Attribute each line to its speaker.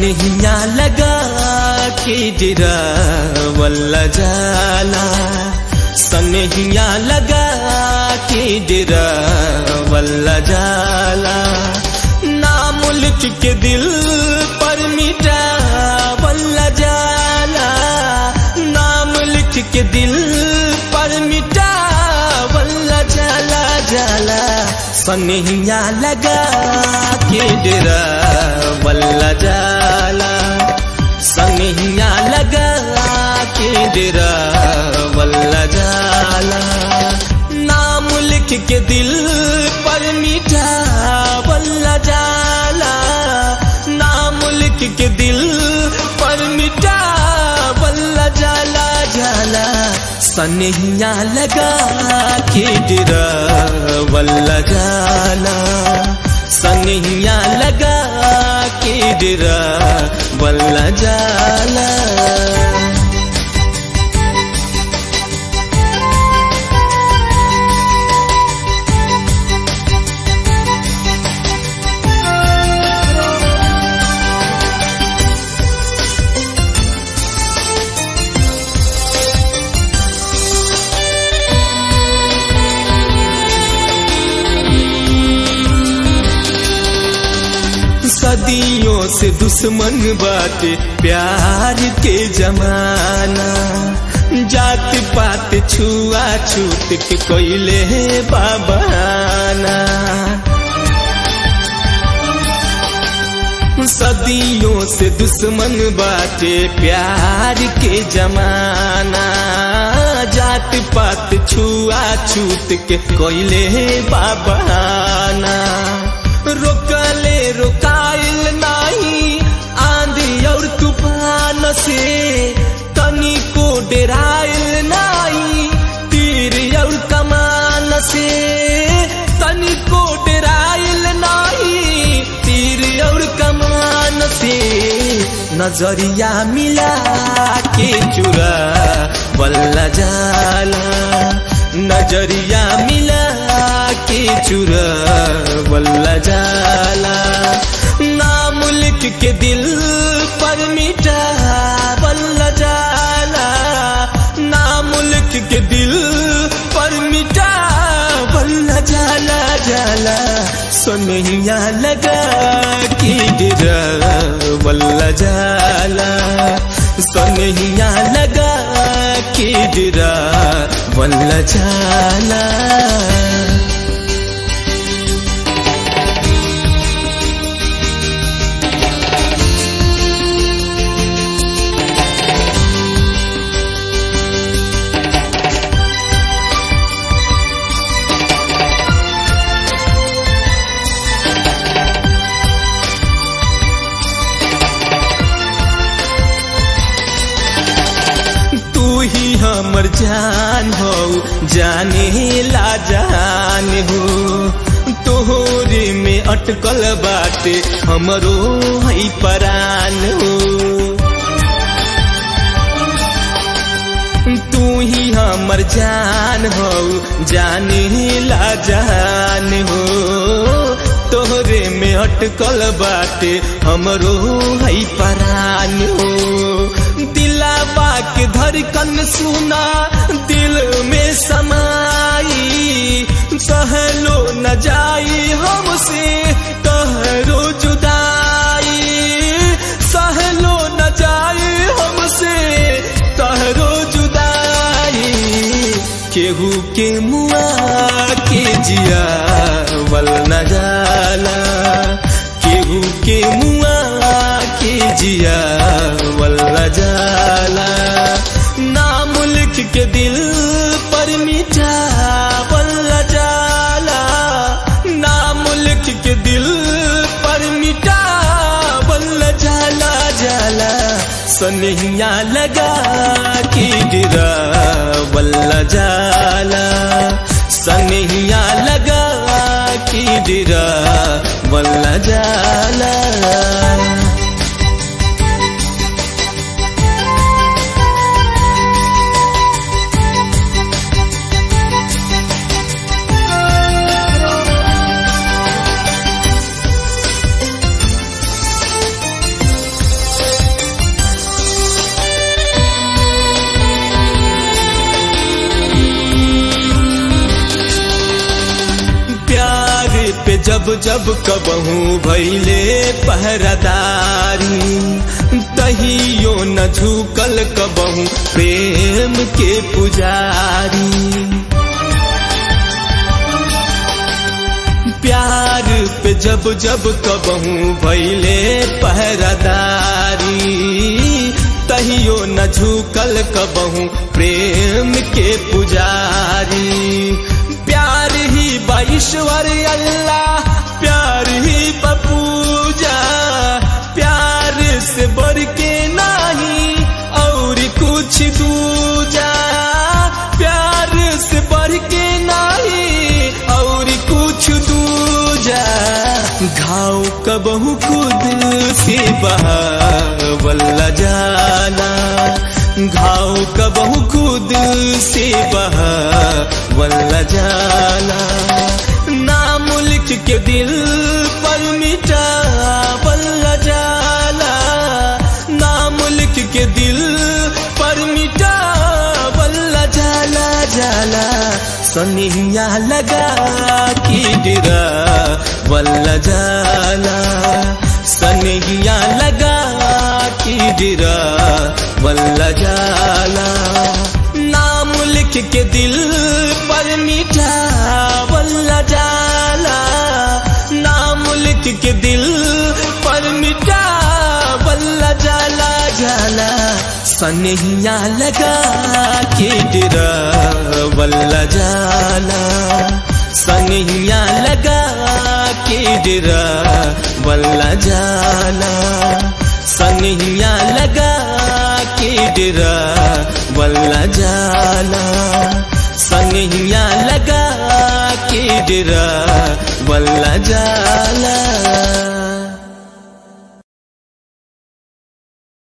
Speaker 1: सनहिया लगा के डेरा वल्ला जाला सनहिया लगा के डेरा वल्ला जाला ना मुल्क के दिल पर मिटा वल्ला जाला ना मुल्क के दिल पर मिटा वल्ला जाला जाला सनहिया लगा के डेरा वल्ला जाला सनहिया लगा के डेरा वल्ला जाला नाम लिख के दिल पर मीठा वल्ला जाला नाम लिख के दिल पर मीठा वल्ला जाला जाला सनहिया लगा के डेरा वल्ला जाला सनहिया लगा के डेरा वल्ला जाला सदियों से दुश्मन बाटे प्यार के जमाना जात पात छुआ छूत के कोयले बाबाना सदियों से दुश्मन बाटे प्यार के जमाना जात पात छुआ छूत के कोयले बाबाना रोकले रोकाइल नाही आंधी और तूफान से तनी को डेराइल नाही तीर और कमान से तनी को डेराइल नाही तीर और कमान से नजरिया मिला के चुरा बल्ला जाला नजरिया मिला के चुरा वल्ला जाला ना मुल्क के दिल पर मिटा वल्ला जाला ना मुल्क के दिल पर मिटा वल्ला जाला जाला सोनहिया लगा के डेरा वल्ला जाला सोनहिया लगा के डेरा वल्ला जाला ही हमर जान हो जाने ला जान हो तोहरे में अटकल बाटे हमरो है परान हो तू ही हमर जान हो जाने ला जान हो तोहरे में अटकल बाटे हमरो है परान हो दिलावा के धड़कन सुना दिल में समाई सहलो न जाई हमसे तहरो जुदाई सहलो न जाई हमसे तहरो जुदाई केहू के मुआ के जिया वल न जाला केहू के मुआ के जिया वल न जाला ना मुल्क के दिल पर मीठा वल जाला ना मुल्क के दिल पर मीठा वल जाला जाला सनहिया लगा के गिरा वल्ला जाला सनहिया लगा के गिरा वल्ला जाला जब जब कबहू भैले पहरादारी तहियो न झुकल कबहू प्रेम के पुजारी प्यार पे जब जब कबहू भैले पहरादारी तहियो न झुकल कबहू प्रेम के पुजारी प्यार ही बाईश्वर अल्लाह प्यार ही बपूजा प्यार से बढ़ के नहीं और कुछ दूजा प्यार से बढ़ के नहीं और कुछ दूजा घाव कबहू खुद से बहावल्ला जाना घाव कबहू खुद से बहावल्ला जाना नाम लिख के दिल पर मिटा बल्ला जाला नाम लिख के दिल पर मिटा बल्ला जाला जाला सनिया लगा की डिरा बल्ला जाला सनिया लगा की डिरा बल्ला जाला नाम लिख के दिल पर मीठा बल्ला जाला नाम लिख के दिल पर मिटा बल्ला जाला जाला सनहिया लगा के डिरा बल्ला जाला सनहिया लगा के डिरा बल्ला जाला सनहिया लगा के डिरा बल्ला जाला सनहिया लगा के डिरा बल्ला जाला